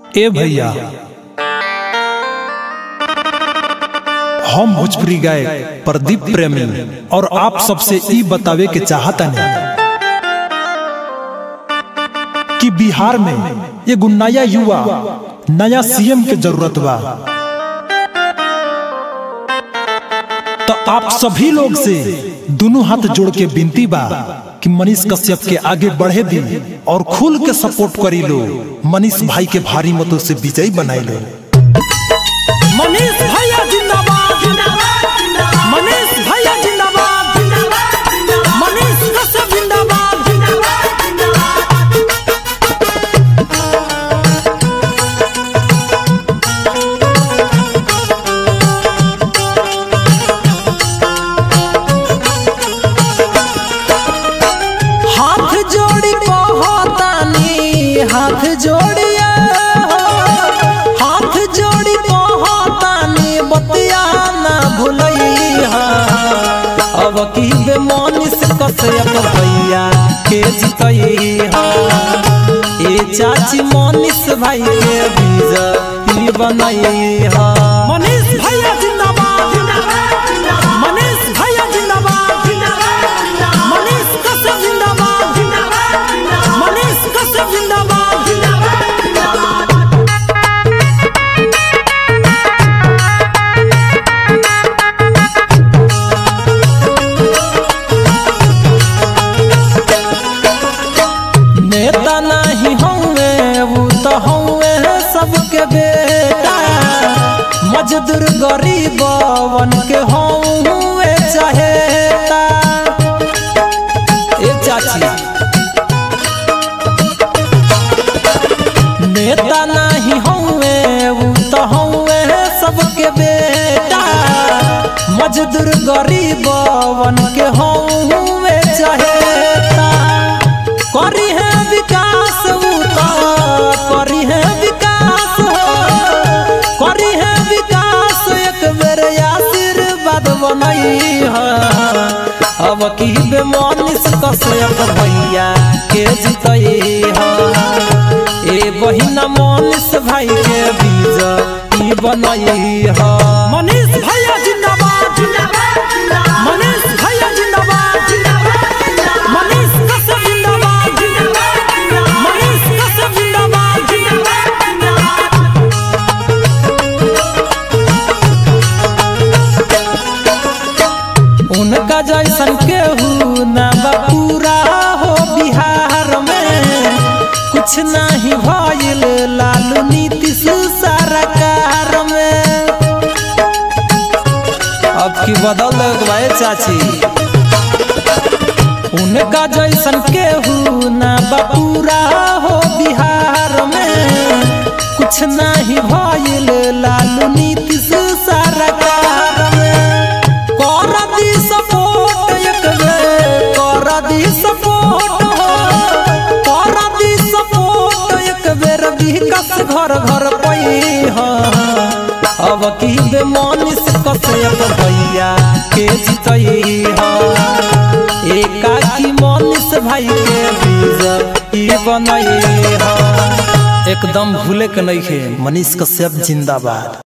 ए भैया हम भोजपुरी गायक प्रदीप प्रेमी और आप सबसे ई बतावे के चाहता कि बिहार में एगो नया युवा नया सीएम के जरूरत बा तो आप सभी लोग से दोनों हाथ जोड़ के विनती बा कि मनीष कश्यप के आगे बढ़े दी और खुल के सपोर्ट करी लो मनीष भाई के भारी मतों से विजयी बनाई लो मनीष भैया जिंदाबाद मनीष भैया जिंदाबाद मनीष कश्यप जिंदाबाद हाथ जोड़ी कहतानी हाथ जोड़िया हाथ जोड़ी कहतानी बतिया ना भूलैया अब की बे मनीष कश्यप भैया के जितैया ए चाची मनीष भाई के बीज ई बनैया मनीष भैया जिंदाबाद मनीष भैया जिंदाबाद मनीष कश्यप जिंदाबाद मनीष कश्यप जिंदाबाद नेता नहीं होंगे वो तो होंगे सबके बेटा मजदूर गरीब बन के होंगे चाहेता ए चाची नेता नहीं होंगे वो तो होंगे सबके बेटा मजदूर गरीब बन के होंगे चाहेता करी है विकास वो तो करी है विकास हो करी है विकास एक बेर आशीर्वाद बनई है अब की बे मनीष कश्यप भैया के जितई है ए बहिना मनीष भाई के बीज ई बनई है मनीष भैया जिंदाबाद मनीष भैया जिंदाबाद मनीष कश्यप जिंदाबाद मनीष कश्यप जिंदाबाद उनका जैसन केहू ना बा पूरा हो बिहार में कुछ नहीं भइल लालू नीतीश सरकार में अब की बदल भाई चाची उनका जैसन केहू ना बा पूरा हो बिहार में कुछ नहीं भइल लालू नीतीश सरकार में कर दी सपोर्ट एक बेर कर दी सपोर्ट हो कर दी सपोर्ट एक बेर विकास घर घर पई हो अब की बे मनीष कश्यप भैया के जितई हो एकाकी मनीष भाई के बीज ई बनई हो एकदम भूले के नहीं खे मनीष कश्यप जिंदाबाद